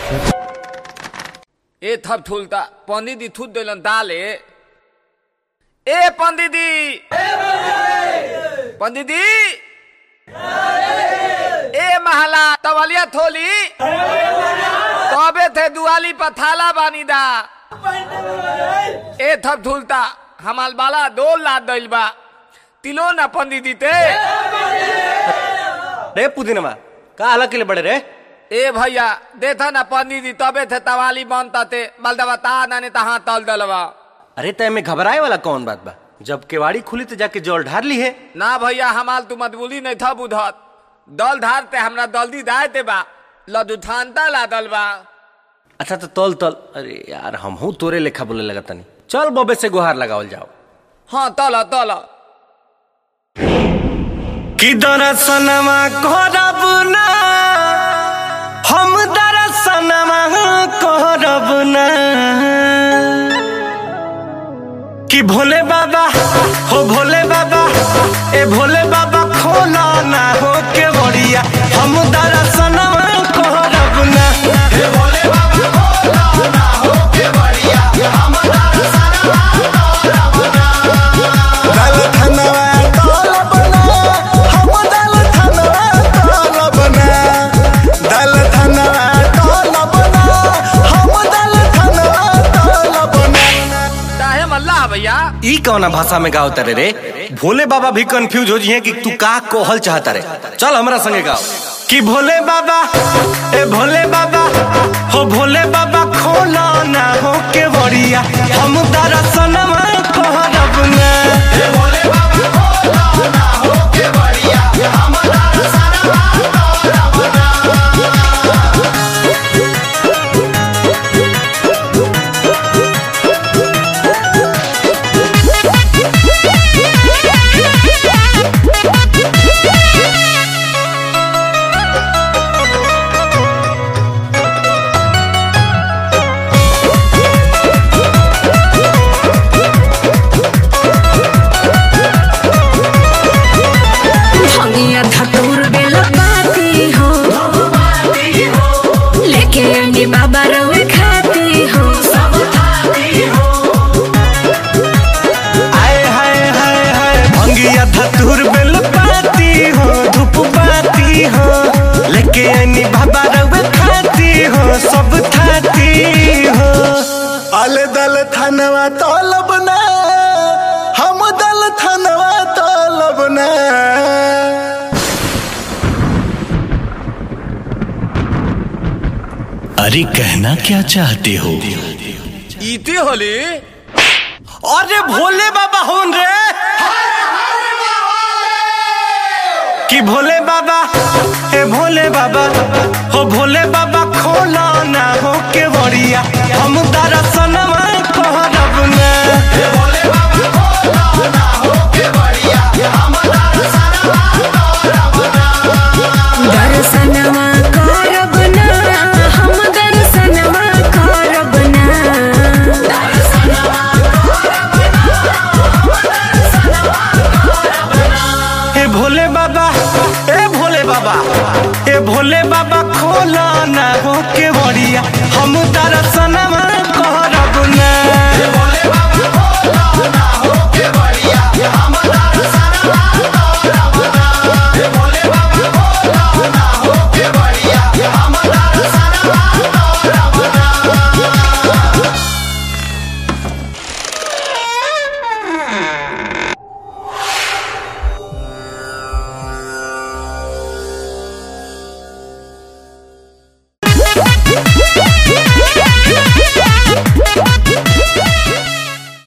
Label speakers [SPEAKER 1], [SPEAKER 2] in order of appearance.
[SPEAKER 1] ए थप ठुलता पंडित जी थूत दिलन दाले ए पंडित जी पंडित जी ए महला तवलिया थोली तबे थे दुआली पर थाला बानी दा ए थप ठुलता हमाल बाला दो लाद दिल बा तिलो ना पंडित जी ते
[SPEAKER 2] रे पुदीनमा का हाल के लिए बड़े रे
[SPEAKER 1] ए भैया देखा ना पंडित जी तबे थे तवाली बनता ते बलदवा ता नाने तहा तल दलवा
[SPEAKER 2] अरे तय में घबराए वाला कौन बात बा जब केवाड़ी खुली तो जाके जल ढार ली है
[SPEAKER 1] ना भैया हमाल तू मतबुली नहीं था बुधत दल धारते हमरा दल्दी दायते बा लदुठानता लादल बा
[SPEAKER 2] अच्छा तो तल तल अरे यार हम हूँ तोरे लेखा बोले लगा तनी चल बबे से गुहार लगावल जाओ
[SPEAKER 1] हाँ तल तल
[SPEAKER 2] कि दरसनमा करब ना हम दरसनमा करब ना कि भोले बाबा हो भोले बाबा ए भोले बाबा खोला ना हो के बड़िया हम दरसनमा करब ना हे भोले बाबा खोला ना हो के बड़िया हम दरसनमा करब ना
[SPEAKER 3] दल धनवा तलब ना हम दल धनवा तलब ना दल धनवा तलब ना हम दल धनवा तलब ना
[SPEAKER 1] काहे मल्ला भैया
[SPEAKER 2] ई कौना भाषा में गाओ तारे रे भोले बाबा भी कंफ्यूज हो जिए कि तू का कोहल चाहता रे चल हमरा संगे गाओ कि भोले बाबा ए भोले बाबा हो भोले बाबा खोला ना हो के बड़िया हम दरसनमा कहरब ना ए भोले बाबा खोला ना हो के बड़िया हम दरसनमा कहरब ना
[SPEAKER 4] भंगिया धतूर बेला पाती हो लेके अंडी बाबा रवे खाती हो
[SPEAKER 2] आए हाय हाय हाय भंगिया धतूर बेल पाती हो धूप पाती हो लेके आनी बाबा रवे खाती हो सब खाती हो
[SPEAKER 3] अल दल धनवा तलब ना हम दल धनवा तलब ना
[SPEAKER 5] अरे कहना क्या चाहते हो
[SPEAKER 1] इती होली
[SPEAKER 2] अरे भोले बाबा होन रे कि भोले बाबा ए भोले बाबा हो भोले बाबा खोला ना हो के बड़िया हम दरसनमा कहरब ना ए भोले बाबा खोला ना हो के बड़िया हम दरसनमा कहरब ना
[SPEAKER 4] दर्शनवा करब ना हम दर्शनवा करब ना
[SPEAKER 2] ए भोले बाबा ए भोले बाबा ए भोले बाबा खोला ना हो के बड़िया हम दरसन